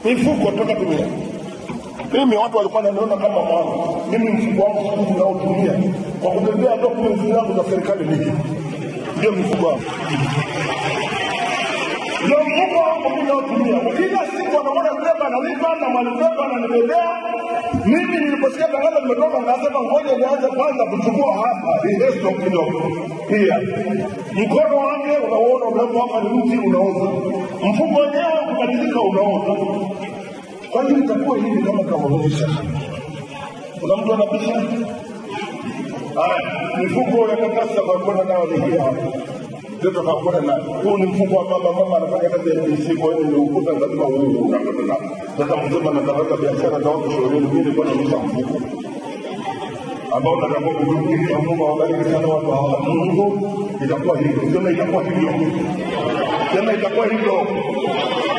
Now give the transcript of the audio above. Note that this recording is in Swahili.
mifuko toka dunia. Mimi watu walikuwa wananiona kama mwana. Mimi mfuko wangu siku hizi naotumia kwa kubebea documents zangu za serikali niki, ndio mfuko wangu, ndio mfuko wangu mimi naotumia. Kila siku anaona beba analipa na mwanibeba ananibebea. Mimi niliposikia tangazo limetoka, nikasema ngoja nianze kwanza kuchukua hapa ihesto kidogo. Pia mkono wake unauona umewekwa hapa, ni mti unaoza, mfuko wenyewe ukimalizika unaoza. Kwa hiyo itakuwa hivi kama kawaida. Kuna mtu anabisha haya, mifuko ya karatasi ya kwenda nayo ni hii hapa ndio tutakwenda nayo. Huu ni mfuko wa mama, mama anafanya kazi ya NBC, kwa hiyo nimeukuta lazima huu unakwenda nao. Sasa msema natangaza biashara za watu shauri, mimi nilikuwa nauza mfuko ambao natakuwa kutumikia Mungu awabariki sana watu hawa. Mungu itakuwa hivyo, sema itakuwa hivyo, sema itakuwa hivyo.